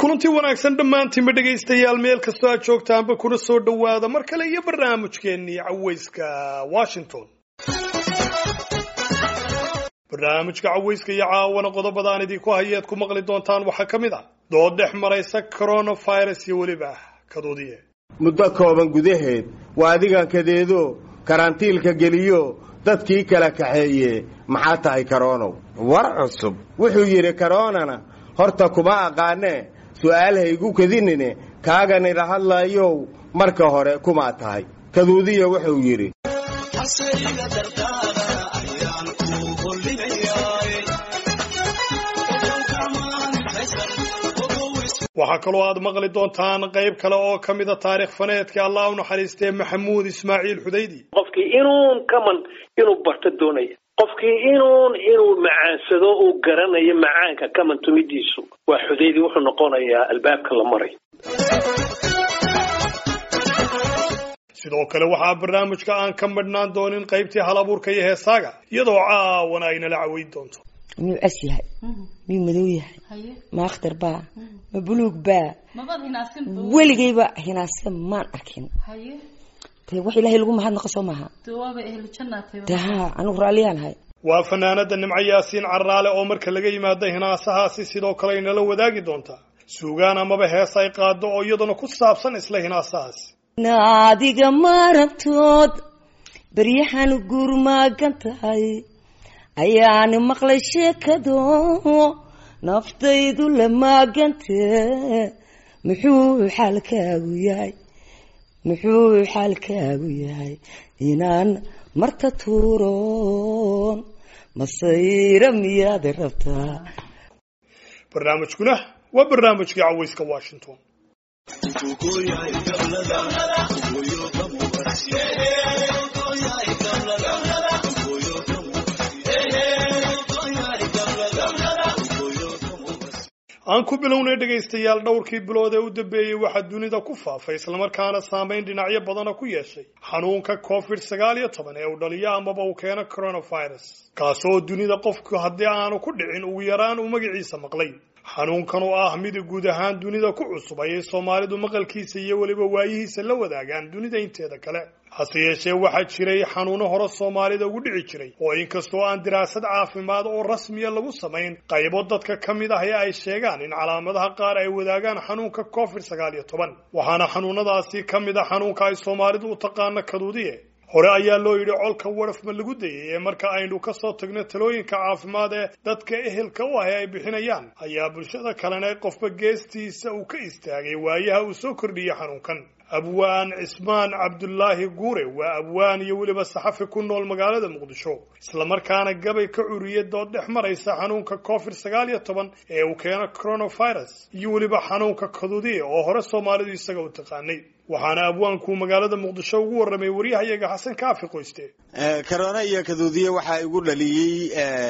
kulantii wanaagsan dhammaantiinba dhegaystayaal meel kastoo aad joogtaanba kuna soo dhowaada mar kale iyo barnaamijkeennii cawayska washington barnaamijka cawayska iyo caawana qodobada aan idinku hayeed ku maqli doontaan waxaa ka mid ah dood dhex maraysa coronavirus iyo weliba kaduudiye muddo kooban gudaheed waa adigan kadeedo karantiilka geliyo dadkii kala kaxeeye maxaa tahay karoonow war cusub wuxuu yidhi karoonana horta kuma aqaanee su'aal haygu kadinine kaaganila hadlayow marka hore kumaa tahay kaduudiya wuxuu yidhi waxaa kaloo aad maqli doontaan qayb kale oo ka mida taarikh faneedka allah u naxariistee maxamuud ismaaciil xudaydi qofkii inuun kaman inuu barto doonaya qofkii inuun inuu macaansado uu garanayo macaanka kaman tumidiisu waa xudaydi wuxuu noqonayaa albaabka la maray sidoo kale waxaa barnaamijka aan ka madhnaan doonin qaybtii hal abuurka iyo heesaaga iyadoo caawana aynala caweyn doonto miyuu cas yahay miyuu madow yahay ma akhtar baa ma buluug baa weligayba hinaase maan arkin de wax ilaahay lagu mahadnaqa soo maaha de ha anigu raalliyaan ahay waa fanaanada nimco yaasiin carraale oo marka laga yimaado hinaasahaasi sidoo kale aynala wadaagi doontaa suugaan amaba hees ay qaado oo iyaduna ku saabsan isla hinaasahaasi naadiga maarabtood beryahan guurmaagan tahay ayaani maqlay sheekado naftaydu la maagantee muxuu xaalkaagu yahay muxuu xaalkaagu yahay inaan marta tuuroon masayra miyaad rabtaa barnaamijkuna waa barnaamijkii cawayska washington aan ku bilownay dhegaystayaal dhowrkii bilood ee u dambeeyey waxaa dunida ku faafay islamarkaana saameyn dhinacyo badana ku yeeshay xanuunka covid sagaal iyo toban ee uu dhaliyo amaba uu keeno coronavirus kaasoo dunida qofku haddii aanu ku dhicin ugu yaraan uu magaciisa maqlay xanuunkan oo ah mid guud ahaan dunida ku cusub ayay soomaalidu maqalkiisa iyo weliba waayihiisa la wadaagaan dunida inteeda kale hase yeeshee waxaa jiray xanuuno hore soomaalida ugu dhici jiray oo inkastoo aan diraasad caafimaad oo rasmiya lagu samayn qaybo dadka ka mid ah ee ay sheegaan in calaamadaha qaar ay wadaagaan xanuunka covid sagaal iyo toban waxaana xanuunadaasi ka mid a xanuunka ay soomaalidu u taqaano kaduudiye hore ayaa loo yidhi colka warafma lagu dayay ee marka aynu ka soo tagno talooyinka caafimaad ee dadka ehelka u ah ee ay bixinayaan ayaa bulshada kalena qofba geestiisa uu ka istaagay waayaha uu soo kordhiyey xanuunkan abwaan cismaan cabdulaahi guure waa abwaan iyo weliba saxafi ku nool magaalada muqdisho islamarkaana gabay ka curiya dood dhex maraysa xanuunka covid sagaal iyo toban ee uu keeno coronavirus iyo weliba xanuunka kaduudiya oo hore soomaalidu isaga u taqaanay waxaana abwaanku magaalada muqdisho ugu warramay waryahayaga xasan kaafi qoyste karoona iyo kaduudiye waxaa igu dhaliyey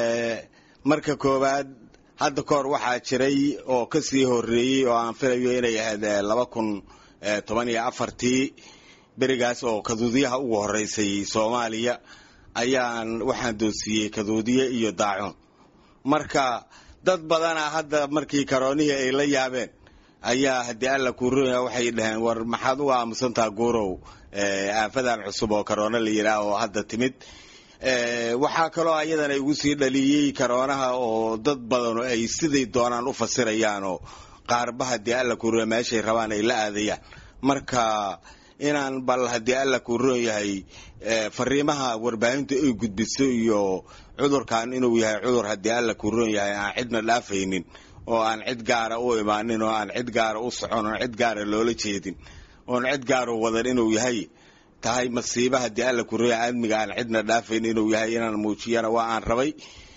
marka koowaad hadda kahor waxaa jiray oo kasii horeeyey oo aan filayo inay ahayd laba kun toban iyo afartii berigaas oo kaduudiyaha ugu horeysay soomaaliya ayaan waxaan doonsiiyey kaduudiye iyo daacun marka dad badana hadda markii karoonihii ay la yaabeen ayaa haddii alla kuurooya waxay dhaheen war maxaad uga aamusantaha guurow aafadan cusub oo karoona la yidhaah oo hadda timid waxaa kaloo ayadana igu sii dhaliyey karoonaha oo dad badanu ay siday doonaan u fasirayaan oo qaarba haddii alla kuurooya meeshay rabaan ay la aadayaan marka inaan bal haddii alla kuuroon yahay fariimaha warbaahintu ay gudbiso iyo cudurkan inuu yahay cudur haddii alla kuuroon yahay aan cidna dhaafaynin oo aan cid gaara u imaanin oo aan cid gaara u socon oon cid gaara loola jeedin oon cid gaara wadan inuu yahay tahay masiiba haddii alla kuroya aadmiga aan cidna dhaafayn inuu yahay inaan muujiyana waa aan rabay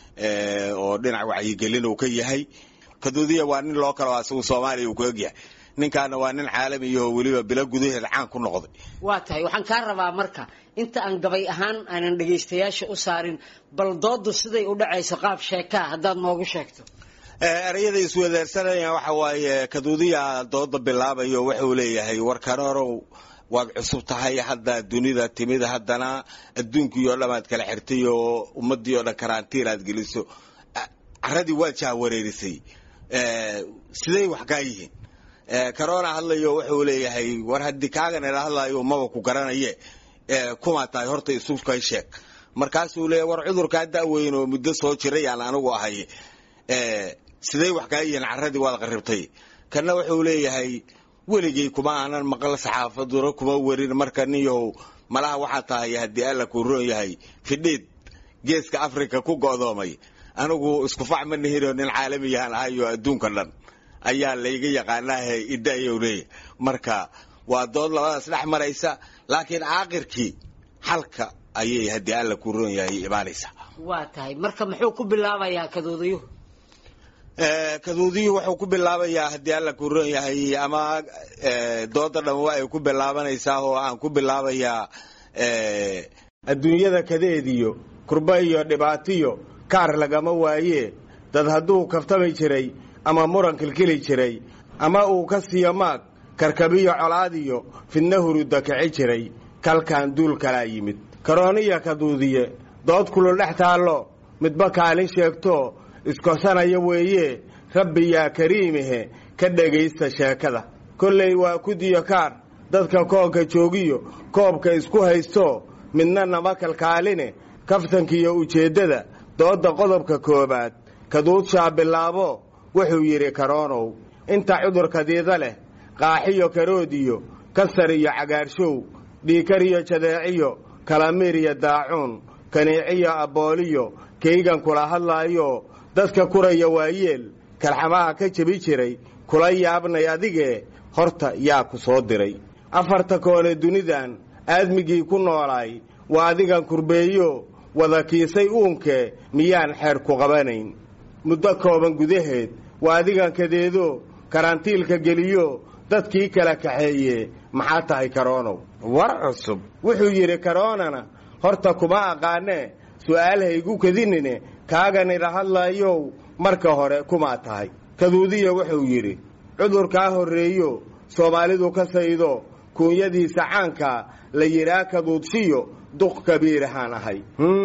oo dhinac wacyigelin uu ka yahay kaduudiya waa nin loo kalo asagu soomaaliya uu ku egyahay ninkaana waa nin caalamiyaho weliba bilo gudaheed caan ku noqday waa tahay waxaan kaa rabaa marka inta aan gabay ahaan aanan dhagaystayaasha u saarin bal doodu siday u dhacayso qaab sheekaa haddaad noogu sheegto erayada iswadaarsanaya waxa waaye kaduudiya dooda bilaabayo wuxuu leeyahay war karoorow waad cusub tahay hadda dunida timid haddana adduunkii oo dhamaad kala xirtay oo ummadii oo dhan karantiin aad geliso caradii waad jahwareerisay siday wax kaa yihiin corona hadlayo wuxuu leeyahay war haddii kaagan ila hadlayo maba ku garanaye kumaa tahay horta isukay sheeg markaasuu leeyahy war cudurkaa da'weyn oo muddo soo jiray aan anigu ahay siday wax kaa yihiin carradii waad qarribtay kana wuxuu leeyahay weligay kuma aanan maqal saxaafaduna kuma werin marka nin yahow malaha waxaa tahay haddii alla kuu roon yahay fidhiid geeska africa ku go'doomay anigu iskufac ma nihino nin caalamiyahan ahayo adduunka dhan ayaa layga yaqaanaahe ida'yow leeyahy marka waa dood labadaas dhex maraysa laakiin caaqirkii xalka ayay haddii alla kuu roon yahay imaanaysa waa tahay marka muxuu ku bilaabayaa kadoodayuhu kaduudiyuu wuxuu ku bilaabayaa haddii alla kuu roon yahay ama dooda dhamma wa ay ku bilaabanaysaa oo aan ku bilaabayaa adduunyada kadeediyo kurba iyo dhibaatiyo kaar lagama waaye dad hadduu kaftami jiray ama muran kilkili jiray ama uu ka siiyo maag karkabiyo colaadiyo fidna huruda kici jiray kalkaan duul kalaa yimid karooniya kaduudiye dood kulul dhex taallo midba kaalin sheegto iskosanaya weeye rabbi yaa kariimihe ka dhegaysta sheekada kollay waa kudiyo kaar dadka koonka joogiyo koobka isku haysto midna nama kalkaaline kaftankiiyo ujeeddada doodda qodobka koowaad kaduudshaa bilaabo wuxuu yidhi karoonow inta cudurkadiida leh qaaxiyo karoodiyo kasar iyo cagaarshow dhiikar iyo jadeeciyo kalamiir iyo daacuun kaniiciyo abbooliyo kaygan kula hadlaayo dadka kuraya waayeel kalxamaha ka jebi jiray kula yaabnay adigee horta yaa ku soo diray afarta koone dunidan aadmigii ku noolaay waa adigan kurbeeyo wada kiisay uunkee miyaan xeer ku qabanayn muddo kooban gudaheed waa adigan kadeedo karantiilka geliyo dadkii kala kaxeeye maxaa tahay karoonow war cusub wuxuu yidhi karoonana horta kuma aqaanee su'aal haygu kadinine kaagan ila hadlaayow marka hore kumaa tahay kaduudiya wuxuu yidhi cudurkaa horreeyo soomaalidu ka saydo kuunyadiisa caanka la yidhaa kaduudshiyo duq kabiirahaan ahay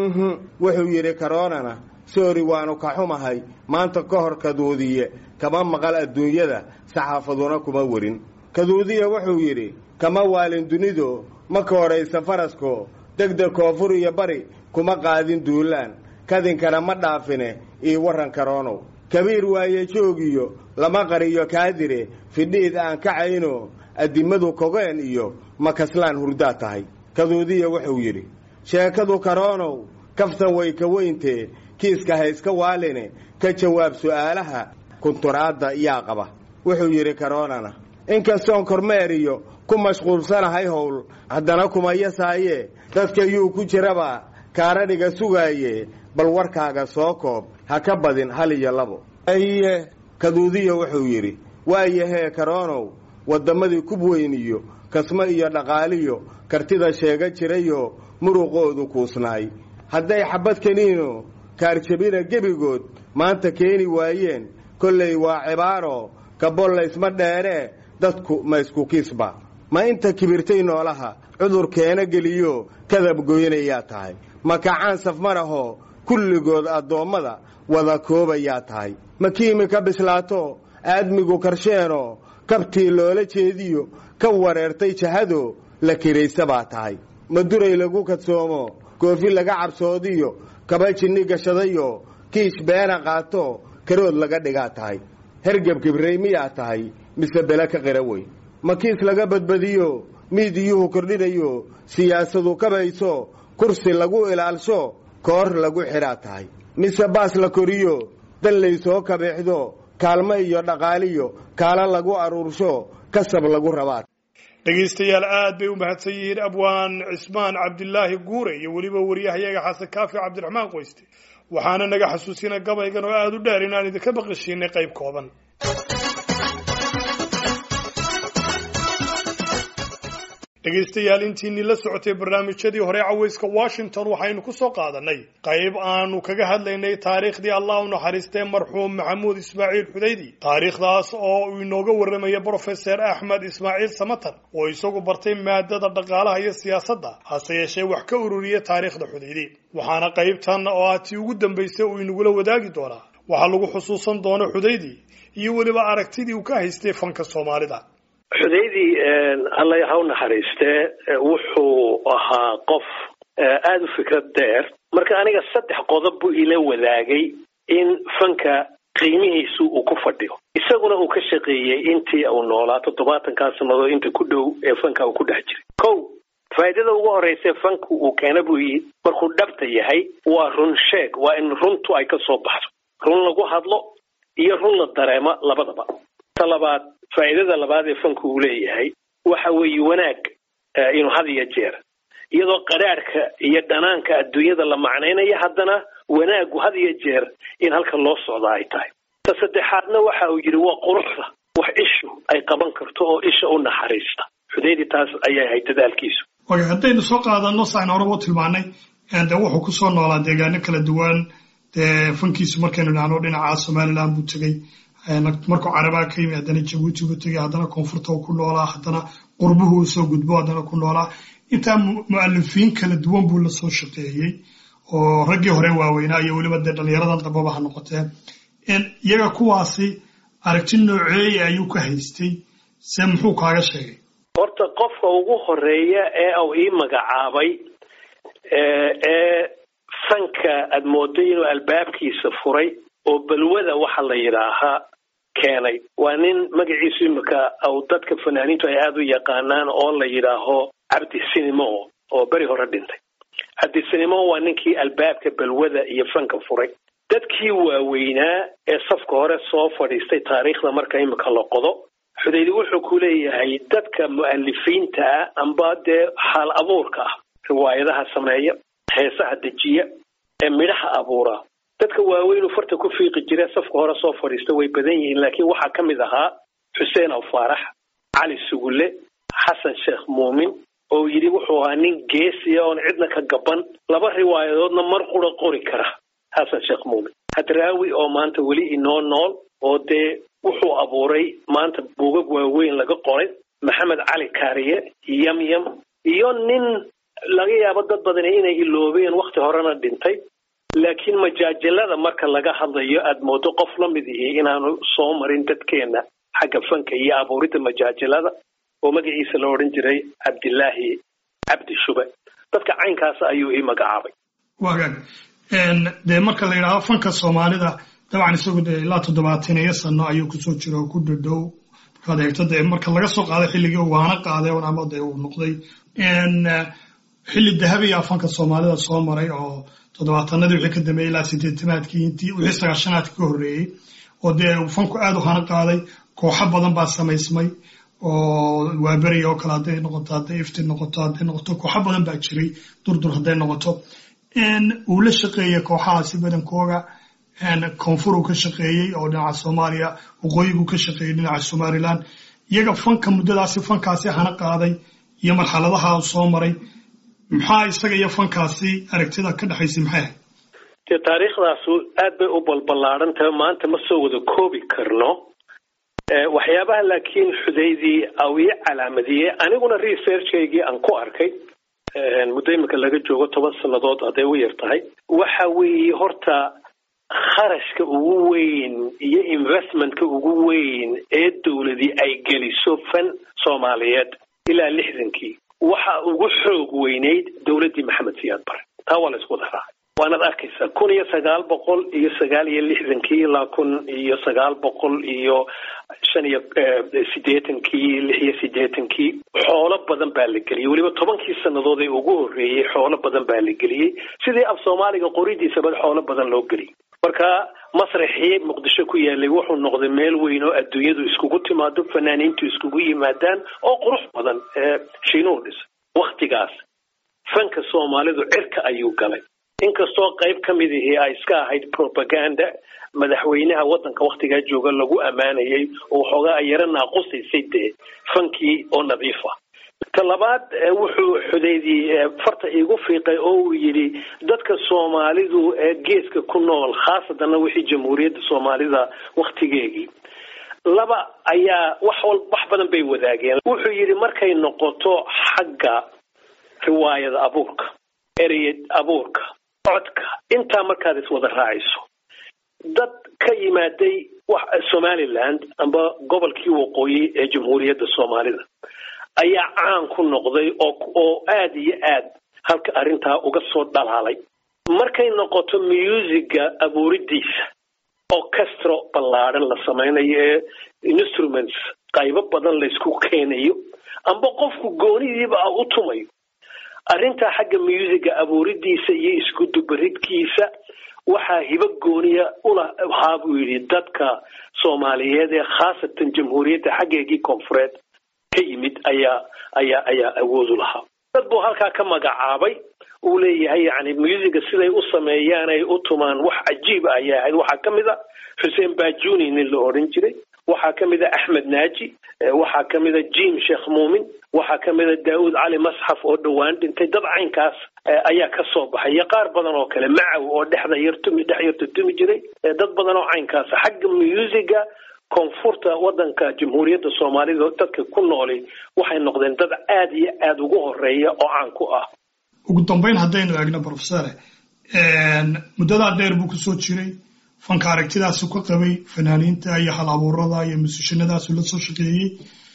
wuxuu yidhi karoonana soori waanu ka xumahay maanta ka hor kaduudiye kama maqal adduunyada saxaafaduna kuma werin kaduudiya wuxuu yidhi kama waalin dunido maka horaysa farasko degdeg koonfur iyo bari kuma qaadin duulaan kadinkana ma dhaafine ii warran karoonow kabiir waaye joogiyo lama qariyo kaadire fidhiid aan kacayno addimadu kogeen iyo makaslaan hurdaa tahay kaduudiya wuxuu yidhi sheekadu karoonow kaftan way ka weyntee kiiska hayska waaline ka jawaab su'aalaha kunturaadda yaa qaba wuxuu yidhi karoonana inkastoon kormeer iyo ku mashquulsanahay howl haddana kuma yasaaye dadka yuu ku jiraba kaaradhiga sugaaye bal warkaaga soo koob ha ka badin hal iyo labo aye kaduudiya wuxuu yidhi waayahee karoonow waddamadii kub weyn iyo kasmo iyo dhaqaaliyo kartida sheega jirayoo muruqoodu kuusnaay hadday xabbad kaniino kaarjabina gebigood maanta keeni waayeen kollay waa cibaaro kabollaysma dheeree dadku ma isku kiisba ma inta kibirtay noolaha cudur keena geliyo kadab goynayaa tahay ma kacaan safmarahoo kulligood addoommada wada koobayaa tahay ma kiimi ka bislaato aadmigu karsheenoo kabtii loola jeediyo ka wareertay jahado la kiraysa baa tahay ma duray lagu kadsoomo goofi laga cabsoodiyo kaba jinni gashadayo kiish beena qaato karood laga dhigaa tahay hergeb kibrey miyaa tahay mise bele ka qira wey ma kiis laga badbadiyo miidiyuhu kordhinayo siyaasadu kabayso kursi lagu ilaalsho koor lagu xidhaa tahay mise baas la koriyo dan laysoo kabeexdo kaalmo iyo dhaqaaliyo kaala lagu aruursho kasab lagu rabaa dhegaystayaal aad bay u mahadsan yihiin abwaan cismaan cabdilaahi guure iyo weliba wariyahayaga xasan kaafi cabdiraxmaan qoyste waxaana naga xasuusina gabaygan oo aada u dheer inaan idinka baqashiinay qayb kooban dhegaystayaal intiinii la socotay barnaamijyadii hore cawayska washington waxaynu ku soo qaadanay qayb aanu kaga hadlaynay taariikhdii allah u naxariistay marxuum maxamuud ismaaciil xudaydi taariikhdaas oo uu inooga warramaya brofeser axmed ismaaciil samatar oo isagu bartay maadada dhaqaalaha iyo siyaasadda hase yeeshee wax ka ururiyay taariikhda xudaydi waxaana qaybtan oo ah tii ugu dambaysay uu inagula wadaagi doonaa waxaa lagu xusuusan doono xudaydi iyo weliba aragtidii uu ka haystay fanka soomaalida xudaydi alla ha u naxariistee wuxuu ahaa qof aada u fikrad dheer marka aniga saddex qodob buu ila wadaagay in fanka qiimihiisu uu ku fadhiyo isaguna uu ka shaqeeyey intii uu noolaa toddobaatankaa sannadood inta ku dhow ee fanka uu ku dhex jiray kow faa'iidada ugu horreysa fanku uu keena buu yii markuu dhabta yahay waa run sheeg waa in runtu ay ka soo baxdo run lagu hadlo iyo run la dareemo labadaba ta labaad faa'iidada labaad ee fanku uu leeyahay waxa weeye wanaag inuu had iyo jeer iyadoo qadhaadhka iyo dhanaanka adduunyada la macnaynayo haddana wanaagu had iyo jeer in halka loo socda ay tahay ta saddexaadna waxa uu yidhi waa quruxda wax ishu ay qaban karto oo isha u naxariista xudaydi taas ayay ahayd dadaalkiisu waga haddaynu soo qaadano saan horeba u tilmaanay de wuxuu kusoo noolaa deegaano kala duwan dee fankiisu markaynu dhahno dhinaca somaliland buu tegey markuu carabaa ka yimi haddana jabuuti buu tegey haddana koonfurta uu ku noolaa haddana qurbuhu uu soo gudbo haddana ku noolaa intaa mu'alifiin kala duwan buu la soo shaqeeyey oo raggii hore waaweynaa iyo weliba dee dhallinyaradan dambaba ha noqotee iyaga kuwaasi aragti nooceeye ayuu ka haystay se muxuu kaaga sheegay horta qofka ugu horeeya ee uu ii magacaabay ee fanka aad mooday inuu albaabkiisa furay oo balwada waxa la yidhaahaa keenay waa nin magaciisu imika au dadka fanaaniintu ay aada u yaqaanaan oo la yidhaaho cabdi sinimo oo beri hore dhintay cabdi sinimo waa ninkii albaabka balwada iyo fanka furay dadkii waaweynaa ee safka hore soo fadhiistay taariikhda marka imika la qodo xudaydi wuxuu ku leeyahay dadka mu'alifiinta ah amba dee xaal abuurka ah riwaayadaha sameeya heesaha dejiya ee midhaha abuura dadka waaweyn uu farta ku fiiqi jira safka hore soo fadhiista way badan yihiin laakiin waxaa ka mid ahaa xuseen aw faarax cali sugulle xasan sheekh muumin oo yidhi wuxuu ahaa nin geesiya oon cidna ka gaban laba riwaayadoodna mar qura qori kara xasan sheekh muumin hadraawi oo maanta weli inoo nool oo dee wuxuu abuuray maanta buugag waaweyn laga qoray maxamed cali kaariye yamyam iyo nin laga yaabo dad badan inay iloobeen wakhti horena dhintay laakiin majaajalada marka laga hadlayo aad moodo qof la mid ihi inaanu soo marin dadkeena xagga fanka iyo abuuridda majaajalada oo magaciisa la odhan jiray cabdilaahi cabdi shube dadka caynkaas ayuu ii magacaabay wagaag dee marka la yidhaahdo fanka soomaalida dabcan isagu dee ilaa toddobaatan iyo sano ayuu kusoo jira oo ku dhadhow markaad eegto dee marka laga soo qaaday xilligii waana qaaday ama dee uu noqday xilli dahabiya fanka soomaalida soo maray oo toddobaatanadii wixii ka dambeeyey ilaa sideetanaadkii intii wixii sagaashanaadkii ka horreeyey oo dee fanku aad u hana qaaday kooxo badan baa samaysmay oo waaberiya oo kale hadday noqoto hadday ifti noqoto hadday noqoto kooxo badan baa jiray durdur hadday noqoto uu la shaqeeyey kooxahaasi badankooga koonfur uu ka shaqeeyey oo dhinaca soomaaliya waqooyiguu ka shaqeeyey dhinaca somaliland iyaga fanka muddadaasi fankaasi hana qaaday iyo marxaladaha soo maray maxaa isaga iyo fankaasi aragtida ka dhexaysay maxay ahayd dee taariikhdaasu aad bay u balballaaran tahay maanta ma soo wada koobi karno waxyaabaha laakiin xudaydii au ii calaamadiyey aniguna researchkaygii aan ku arkay muddo iminka laga joogo toban sannadood hadday u yar tahay waxa weeye horta kharashka ugu weyn iyo investmentka ugu weyn ee dowladii ay geliso fan soomaaliyeed ilaa lixdankii waxa ugu xoog weynayd dowladdii maxamed siyaad bare taa waa la isku wada raacay waanaad arkaysaa kun iyo sagaal boqol iyo sagaal iyo lixdankii ilaa kun iyo sagaal boqol iyo shan iyo siddeetankii lix iyo siddeetankii xoolo badan baa la geliyey weliba tobankii sannadood ee ugu horreeyey xoolo badan baa la geliyey sidii af soomaaliga qoridiisaba xoolo badan loo geliyey marka masraxii muqdisho ku yaalay wuxuu noqday meel weyn oo adduunyadu iskugu timaado fanaaniintu iskugu yimaadaan oo qurux badan ee shiinuhu dhisay wakhtigaas fanka soomaalidu cirka ayuu galay inkastoo qayb ka mid ihii ay iska ahayd propaganda madaxweynaha waddanka wakhtigaa jooga lagu ammaanayay oo waxoogaa ay yaro naaqusaysay dee fankii oo nadiif ah ta labaad wuxuu xudaydii farta iigu fiiqay oo uu yidhi dadka soomaalidu ee geeska ku nool khaasatanna wixii jamhuuriyadda soomaalida wakhtigeegii laba ayaa wax wal wax badan bay wadaageen wuxuu yidhi markay noqoto xagga riwaayada abuurka ereyad abuurka codka intaa markaad iswada raacayso dad ka yimaaday somaliland amba gobolkii waqooyi ee jamhuuriyadda soomaalida ayaa caan ku noqday oo aada iyo aad halka arrintaa uga soo dhalaalay markay noqoto musiga abuuridiisa orchestro ballaadhan la samaynayo ee instruments qaybo badan laysku keenayo amba qofku goonidiiba a u tumayo arrintaa xagga musiga abuuridiisa iyo isku dubaridkiisa waxaa hibo gooniya ulahaa buu yidhi dadka soomaaliyeed ee khaasatan jamhuuriyadda xaggeegii koonfureed ka yimid ayaa ayaa ayaa awoodu lahaa dad buu halkaa ka magacaabay uu leeyahay yani musiga siday u sameeyaan ay u tumaan wax cajiib ah ayay ahayd waxaa ka mid a xuseen bajuni nin la odhan jiray waxaa ka mid a axmed naaji waxaa ka mid a jim sheekh muumin waxaa ka mid a daawud cali masxaf oo dhowaan dhintay dad caynkaas ayaa ka soo baxay iyo qaar badan oo kale macaw oo dhexda yar tumi dhex yarta tumi jiray dad badan oo caynkaas xagga musiga koonfurta wadanka jamhuuriyadda soomaalida dadka ku nooli waxay noqdeen dad aada iyo aada ugu horeeya oo caan ku ah ugu dambeyn haddaynu eegno profesore muddadaa dheer buu kusoo jiray fanka aragtidaasu ka qabay fanaaniinta iyo hal abuurada iyo musishinadaasu la soo shaqeeyey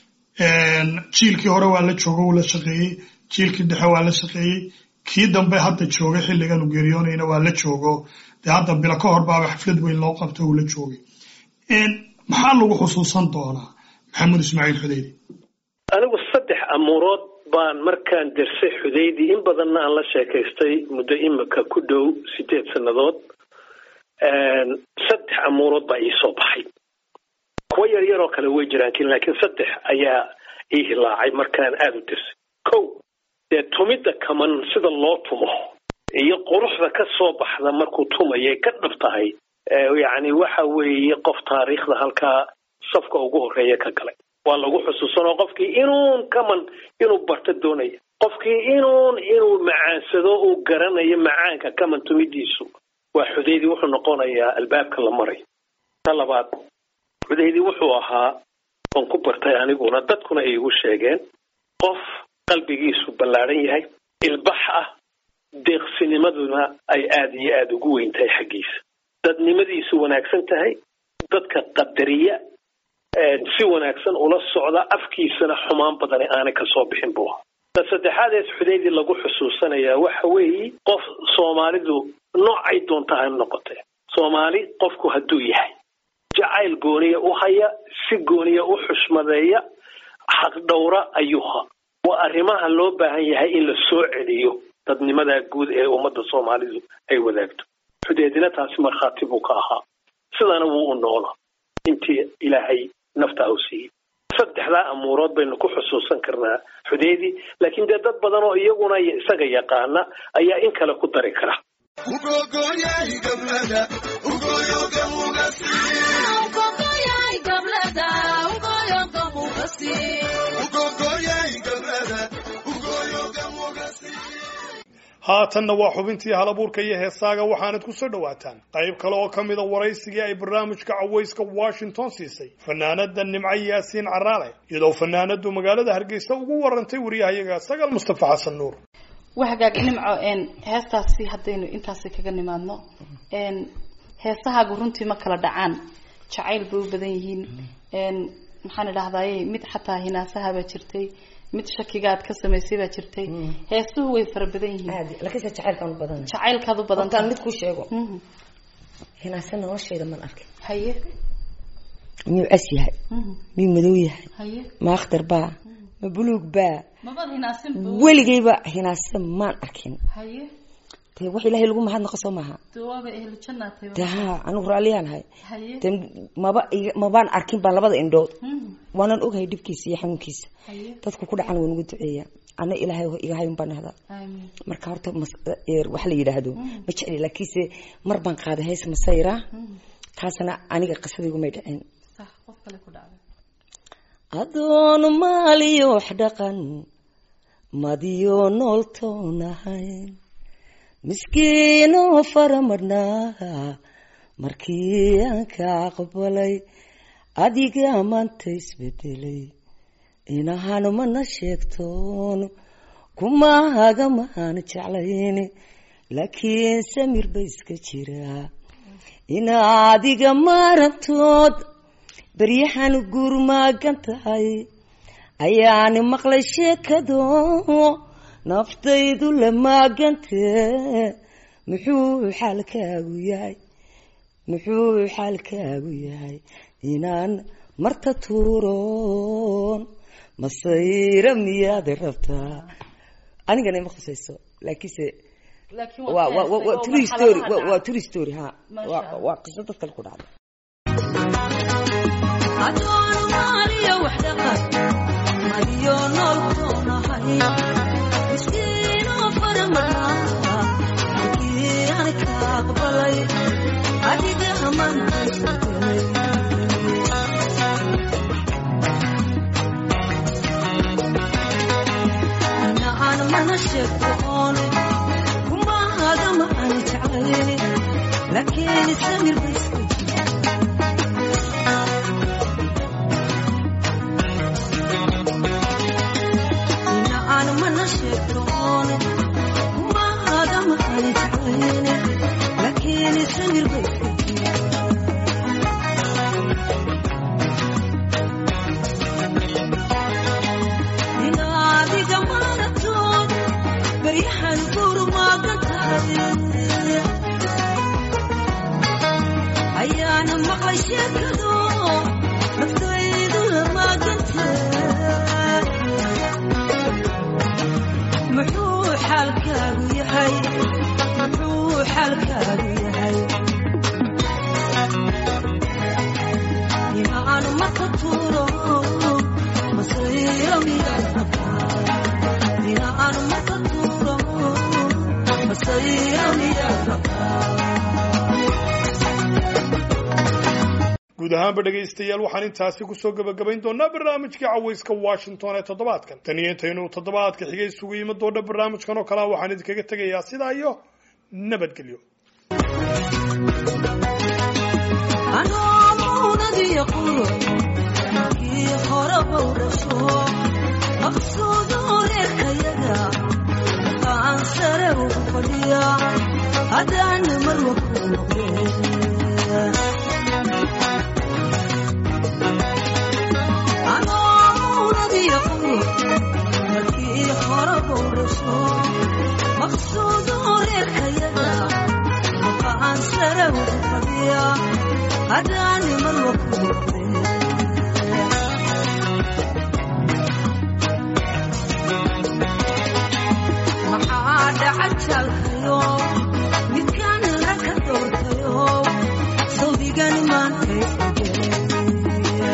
jiilkii hore waa la joogo uu la shaqeeyey jiilkii dhexe waa la shaqeeyey kii dambe hadda joogay xilligan u geeriyoonayna waa la joogo dee hadda bilo ka hor baaba xaflad weyn loo qabto uu la joogay maxaa lagu xusuusan doonaa maxamed ismaaciil xudeydi anigu saddex amuurood baan markaan dersay xudeydi in badanna aan la sheekaystay muddo imika ku dhow sideed sannadood saddex amuurood baa iisoo baxay kuwo yar yaroo kale way jiraan laakiin saddex ayaa ii hilaacay markaan aada u dersay kow dee tumidda kaman sida loo tumo iyo quruxda ka soo baxda markuu tumayay ka dhab tahay yacni waxa weeye qof taariikhda halkaa safka ugu horeeya ka galay waa lagu xusuusanoo qofkii inuun kaman inuu barto doonaya qofkii inuun inuu macaansado uu garanayo macaanka kaman tumidiisu waa xudeydi wuxuu noqonayaa albaabka la marayo ta labaad xudeydi wuxuu ahaa oon ku bartay aniguna dadkuna ay igu sheegeen qof qalbigiisu ballaadhan yahay ilbax ah deeqsinimaduna ay aada iyo aada ugu weyn tahay xaggiisa dadnimadiisu wanaagsan tahay dadka qadariya si wanaagsan ula socda afkiisana xumaan badani aanay kasoo bixin buu ahaa ta saddexaadeed xudeydi lagu xusuusanayaa waxa weeye qof soomaalidu noocay doonta ha noqotee soomaali qofku hadduu yahay jacayl gooniya u haya si gooniya u xushmadeeya xaqdhowra ayuuha waa arrimaha loo baahan yahay in la soo celiyo dadnimadaa guud ee ummadda soomaalidu ay wadaagto xudeedina taasi markhaati buu ka ahaa sidana wuu u noolaa intii ilaahay nafta u siiyey saddexdaa amuurood baynu ku xusuusan karnaa xudeedi laakiin dee dad badan oo iyaguna isaga yaqaana ayaa in kale ku dari kara haatanna waa xubintii halabuurka iyo heesaaga waxaanad ku soo dhowaataan qayb kale oo ka mida waraysigii ay barnaamijka cawayska washington siisay fanaanada nimco yaasiin caraale iyadoo fanaanadu magaalada hargeysa ugu warantay wariyahayaga sagal mustafa xasan nuur wahagaag nimco heestaasi haddaynu intaasi kaga nimaadno heesahaagu runtii ma kala dhacaan jacayl bay u badan yihiin maxaan idhahdaye mid xataa hinaasahabaa jirtay mid shakigaad ka samaysay baa jirtay heesuhu way fara badan yihiin lakiinse jacaylkaan u badan jacaylkaad u badan hortaan mid ku sheego hinaase noloshayda man arkay haye miyuu cas yahay miyuu madow yahay haye ma akhtar baa ma buluug baa mabad hinaasin weligayba hinaase maan arkin haye dee wax ilaahay lagu mahadnaqo soo maaha dawaaba ehlu jannaatay dee haa anigu raalliyaan ahay haye dee maba iga- mabaan arkin baan labada indhood waanan ogahay dhibkiisa iyo xanuunkiisa haye dadku ku dhacan waan ugu duceeya ana ilaahay iga hayun baan nahdaa aamin marka horta mas- ee, wax la yidhaahdo ma jecli laakiinse mar baan qaaday hees masayra kaasna aniga qisadaygu may dhicin sax qof kale ku dhacday adoon maaliyo wax dhaqan madiyo nool toonahayn miskiinoo faramadhnaa markii aan ka aqbalay adiga maanta isbedelay inahan mana sheegtoon kumaaga maan jeclayn laakiin samir ba iska jiraa inaadiga maarantood beryahan guurmaagan tahay ayaani maqlay sheekado naftaydu la maagantee muxuu xaalkaagu yahay muxuu xaalkaagu yahay inaan marta tuuroon masayra miyaad rabtaa anigana ima khusayso laakiinse waa waa waa waa true story waa waa true story ha waa waa qiso dad kale ku dhacday لكن السمير بس أنا ما نشكرون وما هذا ما كان تعيني لكن السمير بس ينادي جمالتون بريح القور ما قتل ayaana maqlay sheekado naftaydu lamaaganta muxuu xaalkaagu yahay muxuu xaalkaagu yahay inaanu marka tuuro masayro miyaad rabtaa inaanu marka tuuro masayro miyaad rabtaa guud ahaanba dhegaystayaal waxaan intaasi kusoo gebagabayn doonaa barnaamijkii cawayska washington ee toddobaadkan tan iyo intaynu toddobaadka xigay isugu yimi doona barnaamijkan oo kalea waxaan idinkaga tegayaa sidaa iyo nabadgelyo anoomuunadiyo quro kii horaba u dhasho maqsuudu reerkayaga aan sare ugu fadhiya haddaan marwa ku noqdeen anoomuunadiyo quro markii horaba u dhasho maqsuudu reerkayaga aan sare ugu fadhiya haddaan marwa ku noqdeen maxaa dhacajalkayo midkaan raka doortayo sawdigan maanta isbedelay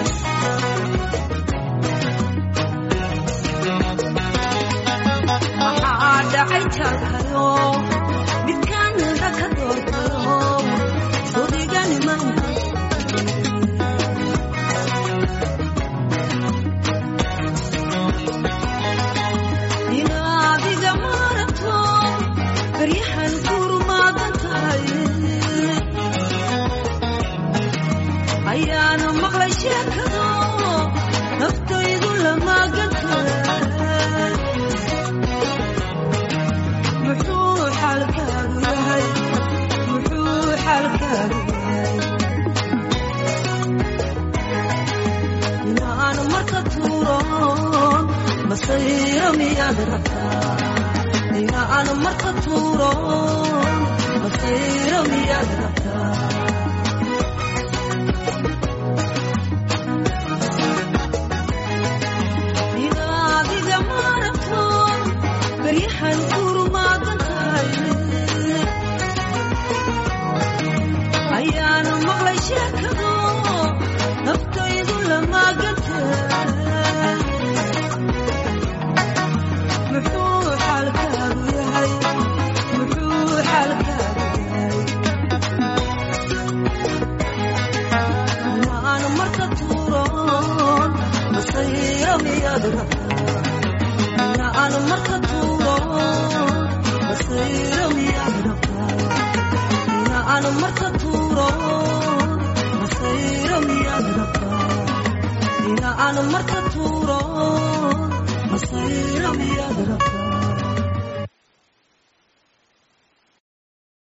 maxaa dhacay jalkayo midkaan raka doortayo sawdigan maanta inaadiga maarato baryahan kurmaadan tahay ayaana maqlay sheekado naftaydu lamaagan tahay muxuu xaalkaagu yahay muxuu xaalkaagu yahay inaan marka tuuroon masayro miyaad rabtaa inaan marka tuuroon masayro miyaad rabtaa inaadiga maarato baryahan kurmaadan tahay ayaana maqlay sheekado naftaydu lamaagan tahay muxuu xaalkaagu yahay muxuu xaalkaagu yahay inaan marka tuuroon masayro miyaad rabtaa inaan marka tuuroon masayro miyaad rabtaa inaan marka tuuroon masayro miyaad rabtaa inaan marka tuuroon masayro miyaad